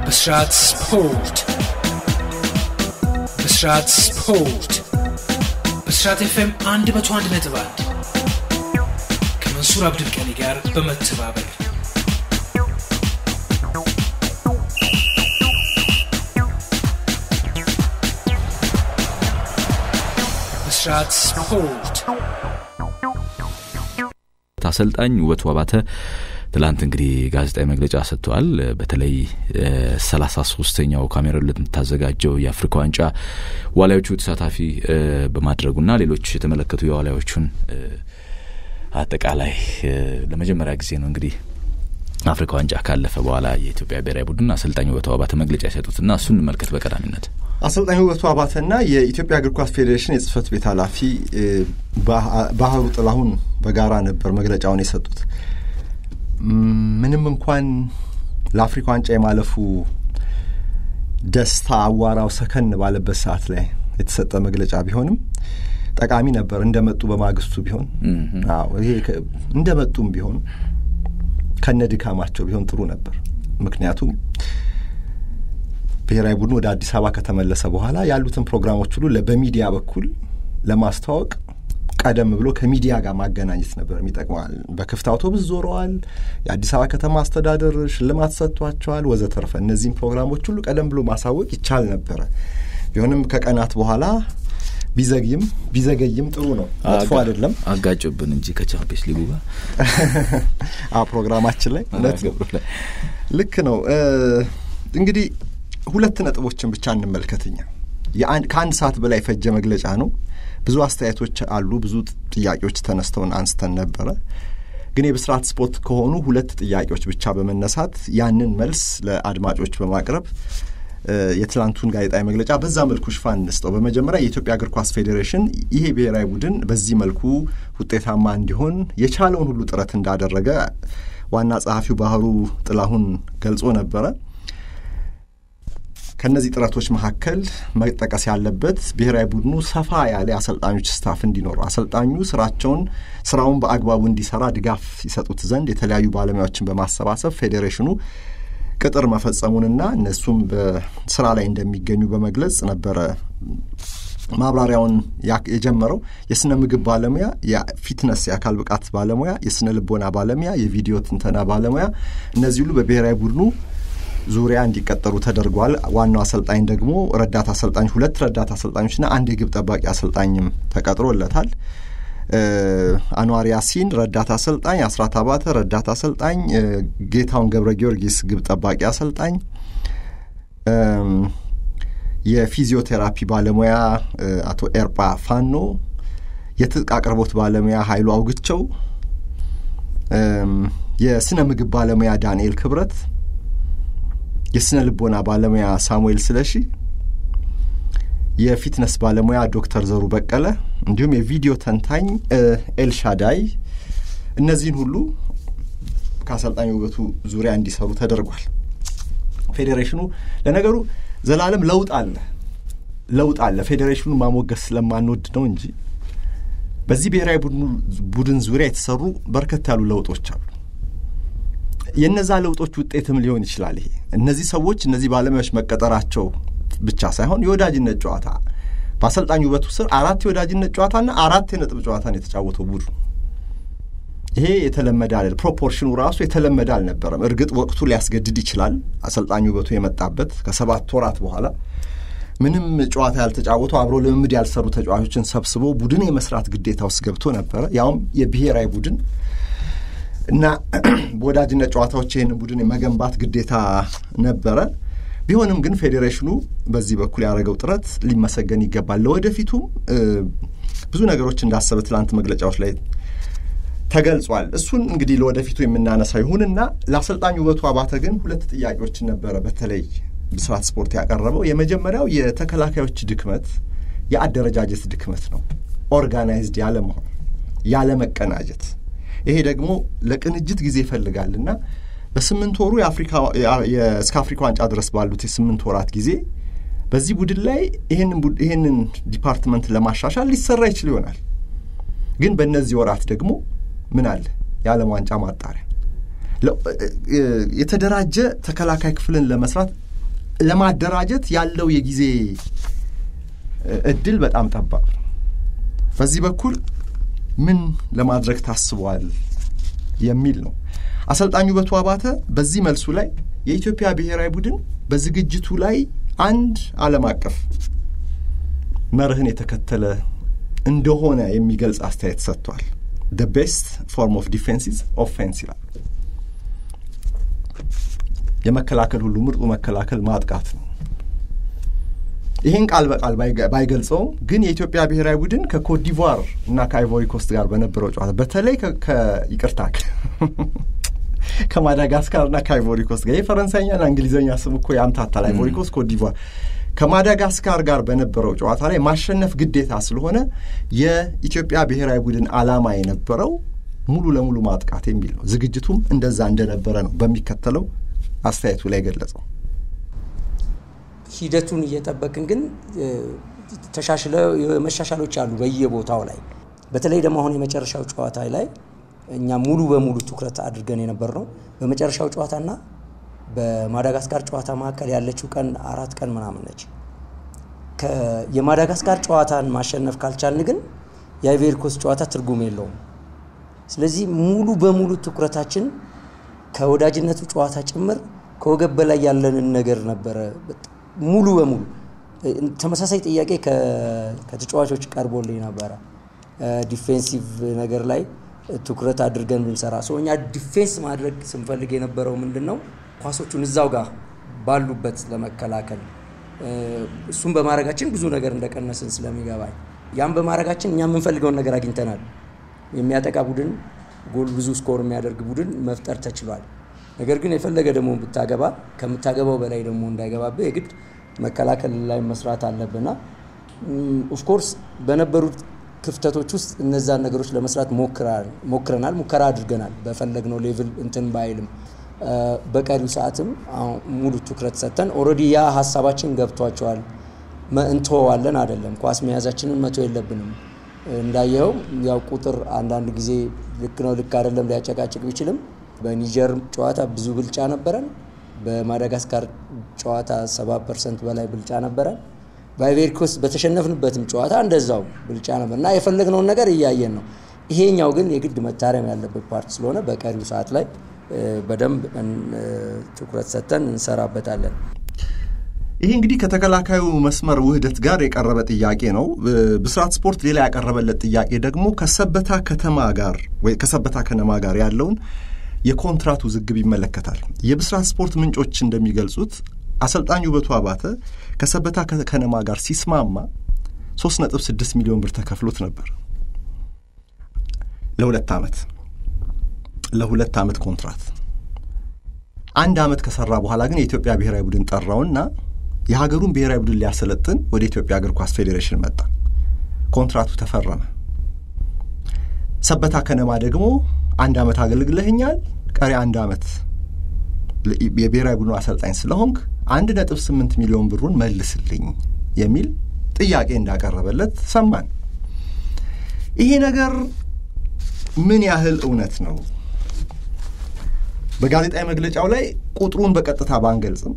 ብስራት ስፖርት ብስራት ስፖርት ብስራት ኤፍኤም 101 ነጥብ 1 ከመንሱር አብድልቀኒ ጋር በመተባበር ብስራት ስፖርት አሰልጣኝ ውበቱ አባተ ትላንት እንግዲህ ጋዜጣዊ መግለጫ ሰጥተዋል። በተለይ ሰላሳ ሶስተኛው ካሜሮን ለምታዘጋጀው የአፍሪካ ዋንጫ ዋሊያዎቹ ተሳታፊ በማድረጉና ሌሎች የተመለከቱ የዋሊያዎቹን አጠቃላይ ለመጀመሪያ ጊዜ ነው እንግዲህ አፍሪካ ዋንጫ ካለፈ በኋላ የኢትዮጵያ ብሔራዊ ቡድን አሰልጣኝ ውበቱ አባተ መግለጫ የሰጡትና እሱን እንመልከት በቀዳሚነት። አሰልጣኝ ውበቱ አባተና የኢትዮጵያ እግር ኳስ ፌዴሬሽን የጽህፈት ቤት ኃላፊ ባህሩ ጥላሁን በጋራ ነበር መግለጫውን የሰጡት። ምንም እንኳን ለአፍሪካ ዋንጫ የማለፉ ደስታ አዋራው ሰከን ባለበት ሰዓት ላይ የተሰጠ መግለጫ ቢሆንም ጠቃሚ ነበር። እንደመጡ በማግስቱ ቢሆን ይሄ እንደመጡም ቢሆን ከነ ድካማቸው ቢሆን ጥሩ ነበር። ምክንያቱም ብሔራዊ ቡድኑ ወደ አዲስ አበባ ከተመለሰ በኋላ ያሉትን ፕሮግራሞች ሁሉ በሚዲያ በኩል ለማስተዋወቅ ቀደም ብሎ ከሚዲያ ጋር ማገናኘት ነበር የሚጠቅመዋል። በክፍት አውቶቡስ ዞረዋል። የአዲስ አበባ ከተማ አስተዳደር ሽልማት ሰጥቷቸዋል፣ ወዘተርፈ እነዚህም ፕሮግራሞች ሁሉ ቀደም ብሎ ማሳወቅ ይቻል ነበረ። ቢሆንም ከቀናት በኋላ ቢዘግይም ቢዘገይም ጥሩ ነው፣ መጥፎ አይደለም። አጋጭብን እንጂ ከቻምፒየንስ ሊጉ ጋር ፕሮግራማችን ላይ እውነት ነው። ልክ ነው። እንግዲህ ሁለት ነጥቦችን ብቻ እንመልከትኛ ከአንድ ሰዓት በላይ የፈጀ መግለጫ ነው። ብዙ አስተያየቶች አሉ። ብዙ ጥያቄዎች ተነስተውን አንስተን ነበረ። ግን የብስራት ስፖርት ከሆኑ ሁለት ጥያቄዎች ብቻ በመነሳት ያንን መልስ ለአድማጮች በማቅረብ የትላንቱን ጋዜጣዊ መግለጫ በዛ መልኩ ሽፋን እንስጠው። በመጀመሪያ የኢትዮጵያ እግር ኳስ ፌዴሬሽን ይሄ ብሔራዊ ቡድን በዚህ መልኩ ውጤታማ እንዲሆን የቻለውን ሁሉ ጥረት እንዳደረገ ዋና ጸሐፊው ባህሩ ጥላሁን ገልጾ ነበረ። ከእነዚህ ጥረቶች መካከል መጠቀስ ያለበት ብሔራዊ ቡድኑ ሰፋ ያለ አሰልጣኞች ስታፍ እንዲኖረው አሰልጣኙ ስራቸውን ስራውን በአግባቡ እንዲሰራ ድጋፍ ይሰጡት ዘንድ የተለያዩ ባለሙያዎችን በማሰባሰብ ፌዴሬሽኑ ቅጥር መፈጸሙንና እነሱም በስራ ላይ እንደሚገኙ በመግለጽ ነበረ ማብራሪያውን የጀመረው። የስነ ምግብ ባለሙያ፣ የፊትነስ የአካል ብቃት ባለሙያ፣ የስነ ልቦና ባለሙያ፣ የቪዲዮ ትንተና ባለሙያ እነዚህ ሁሉ በብሔራዊ ቡድኑ ዙሪያ እንዲቀጠሩ ተደርጓል። ዋናው አሰልጣኝ ደግሞ ረዳት አሰልጣኝ ሁለት ረዳት አሰልጣኞችና አንድ የግብ ጠባቂ አሰልጣኝም ተቀጥሮለታል። አንዋር ያሲን ረዳት አሰልጣኝ፣ አስራት አባተ ረዳት አሰልጣኝ፣ ጌታውን ገብረ ጊዮርጊስ ግብ ጠባቂ አሰልጣኝ፣ የፊዚዮቴራፒ ባለሙያ አቶ ኤርጳ ፋኖ፣ የትጥቅ አቅርቦት ባለሙያ ኃይሉ አውግቸው፣ የስነ ምግብ ባለሙያ ዳንኤል ክብረት የስነ ልቦና ባለሙያ ሳሙኤል ስለሺ፣ የፊትነስ ባለሙያ ዶክተር ዘሩ በቀለ እንዲሁም የቪዲዮ ተንታኝ ኤልሻዳይ እነዚህን ሁሉ ከአሰልጣኝ ውበቱ ዙሪያ እንዲሰሩ ተደርጓል። ፌዴሬሽኑ ለነገሩ ዘላለም ለውጥ አለ ለውጥ አለ። ፌዴሬሽኑ ማሞገስ ስለማንወድ ነው እንጂ በዚህ ብሔራዊ ቡድን ዙሪያ የተሰሩ በርከት ያሉ ለውጦች አሉ። የነዛ ለውጦች ውጤትም ሊሆን ይችላል። ይሄ እነዚህ ሰዎች እነዚህ ባለሙያዎች መቀጠራቸው ብቻ ሳይሆን የወዳጅነት ጨዋታ በአሰልጣኝ ውበቱ ስር አራት የወዳጅነት ጨዋታና አራት የነጥብ ጨዋታን የተጫወተው ቡድኑ ይሄ የተለመደ አለ። ፕሮፖርሽኑ ራሱ የተለመደ አልነበረም። እርግጥ ወቅቱ ሊያስገድድ ይችላል። አሰልጣኝ ውበቱ የመጣበት ከሰባት ወራት በኋላ ምንም ጨዋታ ያልተጫወቱ አብሮ ልምምድ ያልሰሩ ተጫዋቾችን ሰብስቦ ቡድን የመስራት ግዴታ ውስጥ ገብቶ ነበረ። ያውም የብሔራዊ ቡድን እና በወዳጅነት ጨዋታዎች ይህንን ቡድን የመገንባት ግዴታ ነበረ። ቢሆንም ግን ፌዴሬሽኑ በዚህ በኩል ያደረገው ጥረት ሊመሰገን ይገባል። ለወደፊቱም ብዙ ነገሮች እንዳሰበ ትላንት መግለጫዎች ላይ ተገልጿል። እሱን እንግዲህ ለወደፊቱ የምናነሳው ይሁንና ለአሰልጣኝ ውበቱ አባተ ግን ሁለት ጥያቄዎችን ነበረ በተለይ ብስራት ስፖርት ያቀረበው። የመጀመሪያል የተከላካዮች ድክመት የአደረጃጀት ድክመት ነው። ኦርጋናይዝድ ያለመሆን ያለመቀናጀት ይሄ ደግሞ ለቅንጅት ጊዜ ይፈልጋልና በስምንት ወሩ እስከ አፍሪካ ዋንጫ ድረስ ባሉት የስምንት ወራት ጊዜ በዚህ ቡድን ላይ ይህንን ዲፓርትመንት ለማሻሻል ሊሰራ ይችል ይሆናል። ግን በእነዚህ ወራት ደግሞ ምን አለ? የዓለም ዋንጫ ማጣሪያ የተደራጀ ተከላካይ ክፍልን ለመስራት ለማደራጀት ያለው የጊዜ እድል በጣም ጠባብ ነው። በዚህ በኩል ምን ለማድረግ ታስቧል የሚል ነው። አሰልጣኙ ውበቱ አባተ በዚህ መልሱ ላይ የኢትዮጵያ ብሔራዊ ቡድን በዝግጅቱ ላይ አንድ ዓለም አቀፍ መርህን የተከተለ እንደሆነ የሚገልጽ አስተያየት ሰጥቷል። ደ ቤስት ፎርም ኦፍ ዲፌንስ ኢዝ ኦፌንስ ይላል። የመከላከል ሁሉ ምርጡ መከላከል ማጥቃት ነው። ይህን ቃል በቃል ባይገልጸውም ግን የኢትዮጵያ ብሔራዊ ቡድን ከኮትዲቯር እና ከአይቮሪ ኮስት ጋር በነበረው ጨዋታ በተለይ ይቅርታ ከማዳጋስካር እና ከአይቮሪ ኮስት ጋር የፈረንሳይኛና እንግሊዝኛ ስም እኮ ያምታታል። አይቮሪ ኮስት፣ ኮትዲቯር ከማዳጋስካር ጋር በነበረው ጨዋታ ላይ ማሸነፍ ግዴታ ስለሆነ የኢትዮጵያ ብሔራዊ ቡድን ዓላማ የነበረው ሙሉ ለሙሉ ማጥቃት የሚል ነው። ዝግጅቱም እንደዛ እንደነበረ ነው በሚከተለው አስተያየቱ ላይ ገለጸው። ሂደቱን እየጠበቅን ግን ተሻሽለ መሻሻሎች አሉ በየቦታው ላይ በተለይ ደግሞ አሁን የመጨረሻው ጨዋታ ላይ እኛ ሙሉ በሙሉ ትኩረት አድርገን የነበር ነው። በመጨረሻው ጨዋታና በማዳጋስካር ጨዋታ መካከል ያለችው ቀን አራት ቀን ምናምን ነች። የማዳጋስካር ጨዋታን ማሸነፍ ካልቻልን ግን የአይቬሪ ኮስት ጨዋታ ትርጉም የለውም። ስለዚህ ሙሉ በሙሉ ትኩረታችን ከወዳጅነቱ ጨዋታ ጭምር ከወገብ በላይ ያለንን ነገር ነበረ። ሙሉ በሙሉ ተመሳሳይ ጥያቄ ከተጫዋቾች ቀርቦልኝ ነበረ። ዲፌንሲቭ ነገር ላይ ትኩረት አድርገን ብንሰራ ሰው እኛ ዲፌንስ ማድረግ ስንፈልግ የነበረው ምንድን ነው ኳሶቹን እዛው ጋር ባሉበት ለመከላከል እሱም በማድረጋችን ብዙ ነገር እንደቀነስን ስለሚገባኝ ያም በማድረጋችን እኛ የምንፈልገውን ነገር አግኝተናል። የሚያጠቃ ቡድን ጎል ብዙ ስኮር የሚያደርግ ቡድን መፍጠር ተችሏል። ነገር ግን የፈለገ ደግሞ ብታገባ ከምታገባው በላይ ደግሞ እንዳይገባብህ የግድ መከላከል ላይ መስራት አለብና ኦፍኮርስ በነበሩት ክፍተቶች ውስጥ እነዛን ነገሮች ለመስራት ሞክረናል፣ ሙከራ አድርገናል። በፈለግነው ሌቭል እንትን ባይልም በቀሪው ሰዓትም ሙሉ ትኩረት ሰጥተን ኦልሬዲ ያ ሀሳባችን ገብቷቸዋል። እንተወዋለን አይደለም፣ ኳስ መያዛችንን መቶ የለብንም። እንዳየኸው ያው ቁጥር አንዳንድ ጊዜ ልክ ነው ልክ አይደለም ሊያጨቃጭቅ ቢችልም በኒጀር ጨዋታ ብዙ ብልጫ ነበረን። በማዳጋስካር ጨዋታ 70 ፐርሰንት በላይ ብልጫ ነበረን። በአይቬሪ ኮስት በተሸነፍንበትም ጨዋታ እንደዛው ብልጫ ነበር እና የፈለግነውን ነገር እያየን ነው። ይሄኛው ግን የግድ መታረም ያለበት ፓርት ስለሆነ በቀሪው ሰዓት ላይ በደንብ ትኩረት ሰጥተን እንሰራበታለን። ይሄ እንግዲህ ከተከላካዩ መስመር ውህደት ጋር የቀረበ ጥያቄ ነው። ብስራት ስፖርት ሌላ ያቀረበለት ጥያቄ ደግሞ ከሰበታ ከተማ ጋር ወይ ከሰበታ ከነማ ጋር ያለውን የኮንትራት ውዝግብ ይመለከታል። የብስራት ስፖርት ምንጮች እንደሚገልጹት አሰልጣኝ ውበቱ አባተ ከሰበታ ከነማ ጋር ሲስማማ 3.6 ሚሊዮን ብር ተከፍሎት ነበር ለሁለት ዓመት ለሁለት ዓመት ኮንትራት። አንድ ዓመት ከሰራ በኋላ ግን የኢትዮጵያ ብሔራዊ ቡድን ጠራውና የሀገሩን ብሔራዊ ቡድን ሊያሰለጥን ወደ ኢትዮጵያ እግር ኳስ ፌዴሬሽን መጣ። ኮንትራቱ ተፈረመ። ሰበታ ከነማ ደግሞ አንድ ዓመት አገልግለህኛል፣ ቀሪ አንድ ዓመት የብሔራዊ ቡድኑ አሰልጣኝ ስለሆንክ አንድ ነጥብ ስምንት ሚሊዮን ብሩን መልስልኝ የሚል ጥያቄ እንዳቀረበለት ሰማን። ይሄ ነገር ምን ያህል እውነት ነው? በጋዜጣዊ መግለጫው ላይ ቁጥሩን በቀጥታ ባንገልጽም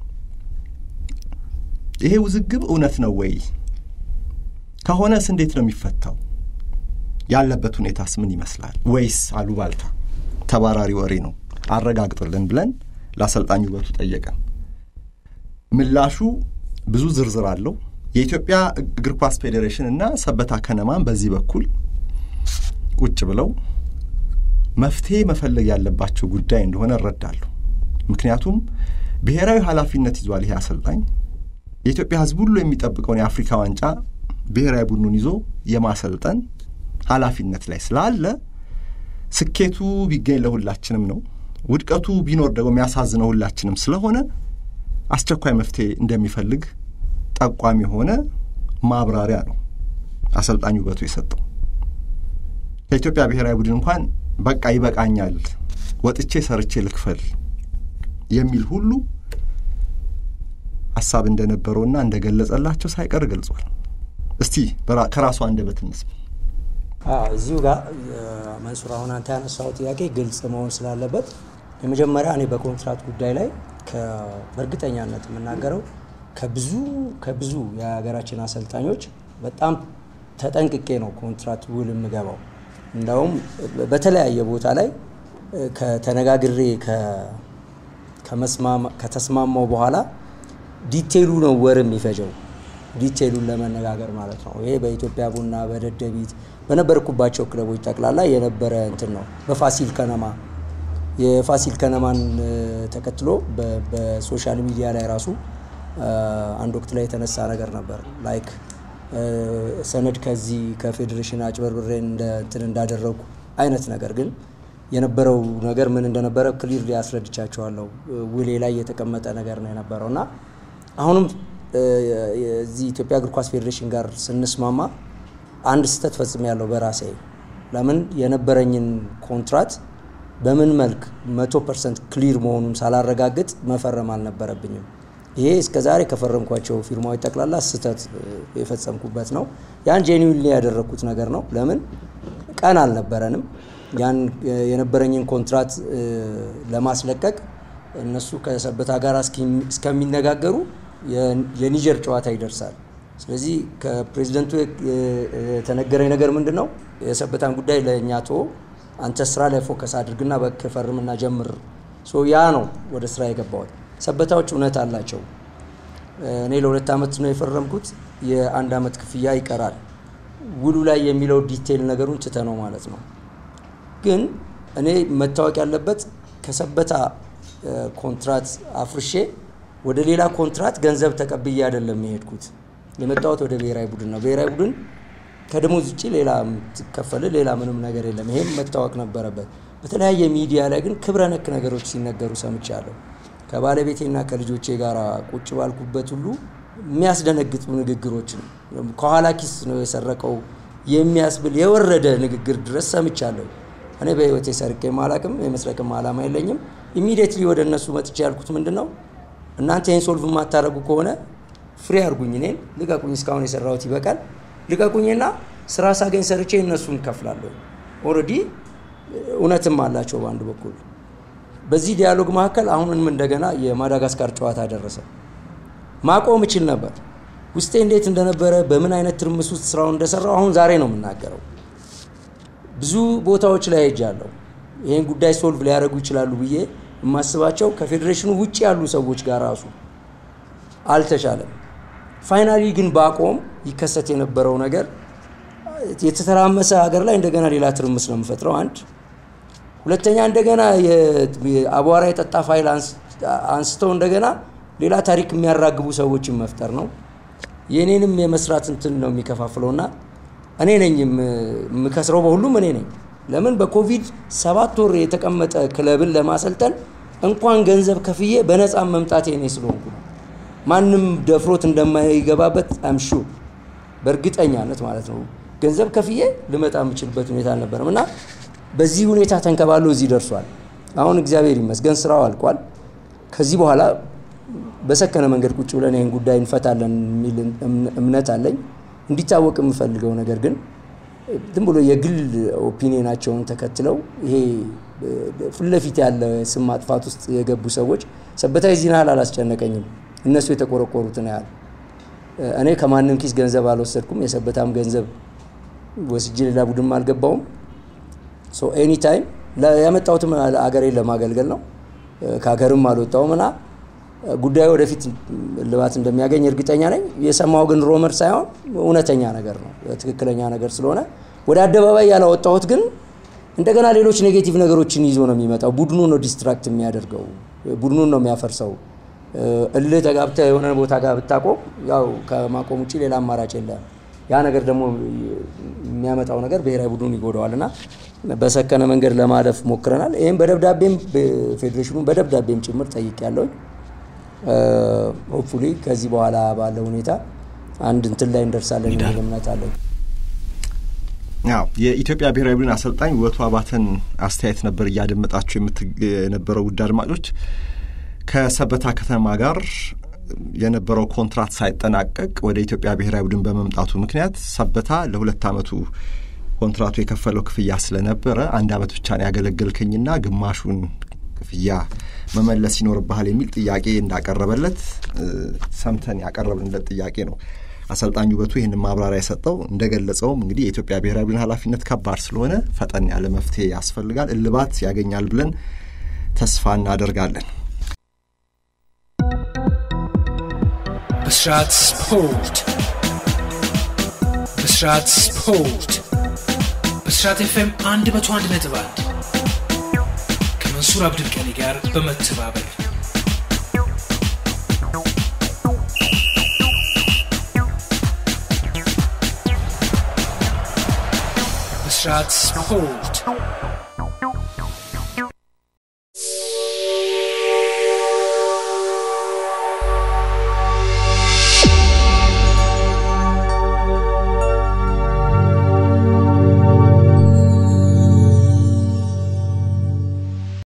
ይሄ ውዝግብ እውነት ነው ወይ? ከሆነስ እንዴት ነው የሚፈታው? ያለበት ሁኔታስ ምን ይመስላል? ወይስ አሉባልታ ተባራሪ ወሬ ነው? አረጋግጥልን ብለን ለአሰልጣኝ ውበቱ ጠየቀን። ምላሹ ብዙ ዝርዝር አለው። የኢትዮጵያ እግር ኳስ ፌዴሬሽን እና ሰበታ ከነማን በዚህ በኩል ቁጭ ብለው መፍትሄ መፈለግ ያለባቸው ጉዳይ እንደሆነ እረዳለሁ። ምክንያቱም ብሔራዊ ኃላፊነት ይዟል ይሄ አሰልጣኝ የኢትዮጵያ ሕዝብ ሁሉ የሚጠብቀውን የአፍሪካ ዋንጫ ብሔራዊ ቡድኑን ይዞ የማሰልጠን ኃላፊነት ላይ ስላለ ስኬቱ ቢገኝ ለሁላችንም ነው። ውድቀቱ ቢኖር ደግሞ የሚያሳዝነው ሁላችንም ስለሆነ አስቸኳይ መፍትሄ እንደሚፈልግ ጠቋሚ የሆነ ማብራሪያ ነው አሰልጣኝ ውበቱ የሰጠው። ከኢትዮጵያ ብሔራዊ ቡድን እንኳን በቃ ይበቃኛል፣ ወጥቼ ሰርቼ ልክፈል የሚል ሁሉ ሀሳብ እንደነበረውና እንደገለጸላቸው ሳይቀር ገልጿል። እስቲ ከራሱ አንደበት እንስማ። እዚሁ ጋር መንሱር፣ አሁን አንተ ያነሳው ጥያቄ ግልጽ መሆን ስላለበት የመጀመሪያ እኔ በኮንትራት ጉዳይ ላይ በእርግጠኛነት የምናገረው ከብዙ ከብዙ የሀገራችን አሰልጣኞች በጣም ተጠንቅቄ ነው ኮንትራት ውል የምገባው። እንዳውም በተለያየ ቦታ ላይ ከተነጋግሬ ከተስማማው በኋላ ዲቴይሉ ነው ወር የሚፈጀው ዲቴይሉን ለመነጋገር ማለት ነው። ይሄ በኢትዮጵያ ቡና፣ በደደቢት በነበርኩባቸው ክለቦች ጠቅላላ የነበረ እንትን ነው። በፋሲል ከነማ የፋሲል ከነማን ተከትሎ በሶሻል ሚዲያ ላይ ራሱ አንድ ወቅት ላይ የተነሳ ነገር ነበር ላይክ ሰነድ ከዚህ ከፌዴሬሽን አጭበርብሬ እንትን እንዳደረጉ አይነት ነገር ግን የነበረው ነገር ምን እንደነበረ ክሊር ሊያስረድቻቸዋለሁ። ውሌ ላይ የተቀመጠ ነገር ነው የነበረው እና አሁንም እዚህ ኢትዮጵያ እግር ኳስ ፌዴሬሽን ጋር ስንስማማ አንድ ስህተት ፈጽሜ ያለው በራሴ ለምን የነበረኝን ኮንትራት በምን መልክ መቶ ፐርሰንት ክሊር መሆኑን ሳላረጋግጥ መፈረም አልነበረብኝም። ይሄ እስከ ዛሬ ከፈረምኳቸው ፊርማዎች ጠቅላላ ስህተት የፈጸምኩበት ነው። ያን ጄኒዊንሊ ያደረግኩት ነገር ነው። ለምን ቀን አልነበረንም። ያን የነበረኝን ኮንትራት ለማስለቀቅ እነሱ ከሰበታ ጋር እስከሚነጋገሩ የኒጀር ጨዋታ ይደርሳል። ስለዚህ ከፕሬዚደንቱ የተነገረኝ ነገር ምንድን ነው? የሰበታን ጉዳይ ለእኛ ቶ አንተ ስራ ላይ ፎከስ አድርግና በክ ፈርምና ጀምር። ያ ነው ወደ ስራ የገባሁት። ሰበታዎች እውነት አላቸው። እኔ ለሁለት ዓመት ነው የፈረምኩት። የአንድ ዓመት ክፍያ ይቀራል። ውሉ ላይ የሚለው ዲቴይል ነገሩን ትተ ነው ማለት ነው። ግን እኔ መታወቅ ያለበት ከሰበታ ኮንትራት አፍርሼ ወደ ሌላ ኮንትራት ገንዘብ ተቀብዬ አይደለም የሄድኩት። የመጣሁት ወደ ብሔራዊ ቡድን ነው። ብሔራዊ ቡድን ከደሞዝ ውጭ ሌላ የምትከፈል ሌላ ምንም ነገር የለም። ይሄም መታወቅ ነበረበት። በተለያየ ሚዲያ ላይ ግን ክብረ ነክ ነገሮች ሲነገሩ ሰምቻለሁ። ከባለቤቴና ከልጆቼ ጋር ቁጭ ባልኩበት ሁሉ የሚያስደነግጡ ንግግሮችን ከኋላ ኪስ ነው የሰረቀው የሚያስብል የወረደ ንግግር ድረስ ሰምቻለሁ። እኔ በህይወቴ ሰርቄ አላቅም፣ የመስረቅም ዓላማ የለኝም። ኢሚዲየትሊ ወደ እነሱ መጥቼ ያልኩት ምንድን ነው እናንተ ይህን ሶልቭ የማታደርጉ ከሆነ ፍሪ አድርጉኝ፣ እኔን ልቀቁኝ፣ እስካሁን የሰራሁት ይበቃል፣ ልቀቁኝና ስራ ሳገኝ ሰርቼ እነሱን እከፍላለሁ። ኦልሬዲ እውነትም አላቸው በአንድ በኩል በዚህ ዲያሎግ መካከል አሁንም እንደገና የማዳጋስካር ጨዋታ ደረሰ። ማቆም እችል ነበር። ውስጤ እንዴት እንደነበረ በምን አይነት ትርምስ ውስጥ ስራውን እንደሰራው አሁን ዛሬ ነው የምናገረው። ብዙ ቦታዎች ላይ ሄጃለሁ። ይህን ጉዳይ ሶልቭ ሊያደርጉ ይችላሉ ብዬ የማስባቸው ከፌዴሬሽኑ ውጭ ያሉ ሰዎች ጋር ራሱ አልተቻለም። ፋይናሊ ግን ባቆም ይከሰት የነበረው ነገር የተተራመሰ ሀገር ላይ እንደገና ሌላ ትርምስ ነው የምፈጥረው አንድ ሁለተኛ እንደገና አቧራ የጠጣ ፋይል አንስተው እንደገና ሌላ ታሪክ የሚያራግቡ ሰዎችን መፍጠር ነው። የእኔንም የመስራት እንትን ነው የሚከፋፍለውና እኔ ነኝ የምከስረው፣ በሁሉም እኔ ነኝ። ለምን በኮቪድ ሰባት ወር የተቀመጠ ክለብን ለማሰልጠን እንኳን ገንዘብ ከፍዬ በነፃ መምጣቴ እኔ ስለሆንኩ ነው። ማንም ደፍሮት እንደማይገባበት አምሹ በእርግጠኛነት ማለት ነው። ገንዘብ ከፍዬ ልመጣ የምችልበት ሁኔታ አልነበረም እና በዚህ ሁኔታ ተንከባሎ እዚህ ደርሷል። አሁን እግዚአብሔር ይመስገን ስራው አልቋል። ከዚህ በኋላ በሰከነ መንገድ ቁጭ ብለን ይህን ጉዳይ እንፈታለን የሚል እምነት አለኝ። እንዲታወቅ የምፈልገው ነገር ግን ዝም ብሎ የግል ኦፒኒየናቸውን ተከትለው ይሄ ፊት ለፊት ያለ ስም ማጥፋት ውስጥ የገቡ ሰዎች ሰበታ የዚህን ያህል አላስጨነቀኝም። እነሱ የተቆረቆሩትን ያህል እኔ ከማንም ኪስ ገንዘብ አልወሰድኩም። የሰበታም ገንዘብ ወስጄ ሌላ ቡድን አልገባውም። ሶ ኤኒ ታይም ያመጣሁትም አገሬን ለማገልገል ነው። ከሀገርም አልወጣውም እና ጉዳዩ ወደፊት ልባት እንደሚያገኝ እርግጠኛ ነኝ። የሰማው ግን ሮመር ሳይሆን እውነተኛ ነገር ነው፣ ትክክለኛ ነገር ስለሆነ ወደ አደባባይ ያላወጣሁት ግን እንደገና ሌሎች ኔጌቲቭ ነገሮችን ይዞ ነው የሚመጣው። ቡድኑ ነው ዲስትራክት የሚያደርገው፣ ቡድኑን ነው የሚያፈርሰው። እልህ ተጋብተህ የሆነ ቦታ ጋር ብታቆም ያው ከማቆም ውጭ ሌላ አማራጭ የለም። ያ ነገር ደግሞ የሚያመጣው ነገር ብሔራዊ ቡድኑን ይጎዳዋል እና በሰከነ መንገድ ለማለፍ ሞክረናል። ይህም በደብዳቤም ፌዴሬሽኑ በደብዳቤም ጭምር ጠይቅ ያለውኝ ሆፕፉሊ ከዚህ በኋላ ባለው ሁኔታ አንድ እንትን ላይ እንደርሳለን የሚል እምነት አለኝ። ያው የኢትዮጵያ ብሔራዊ ቡድን አሰልጣኝ ውበቱ አባተን አስተያየት ነበር እያደመጣችሁ የነበረው ውድ አድማጮች። ከሰበታ ከተማ ጋር የነበረው ኮንትራት ሳይጠናቀቅ ወደ ኢትዮጵያ ብሔራዊ ቡድን በመምጣቱ ምክንያት ሰበታ ለሁለት ዓመቱ ኮንትራቱ የከፈለው ክፍያ ስለነበረ አንድ ዓመት ብቻ ነው ያገለገልከኝና ግማሹን ክፍያ መመለስ ይኖርብሃል የሚል ጥያቄ እንዳቀረበለት ሰምተን ያቀረብንለት ጥያቄ ነው። አሰልጣኝ ውበቱ ይህን ማብራሪያ የሰጠው እንደገለጸውም እንግዲህ የኢትዮጵያ ብሔራዊ ቡድን ኃላፊነት ከባድ ስለሆነ ፈጠን ያለ መፍትሄ ያስፈልጋል፣ እልባት ያገኛል ብለን ተስፋ እናደርጋለን። ብስራት ስፖርት ብስራት ስፖርት ብስራት ኤፍኤም አንድ መቶ አንድ ነጥብ አንድ ከመንሱር አብድልቀኒ ጋር በመተባበር ብስራት ስፖርት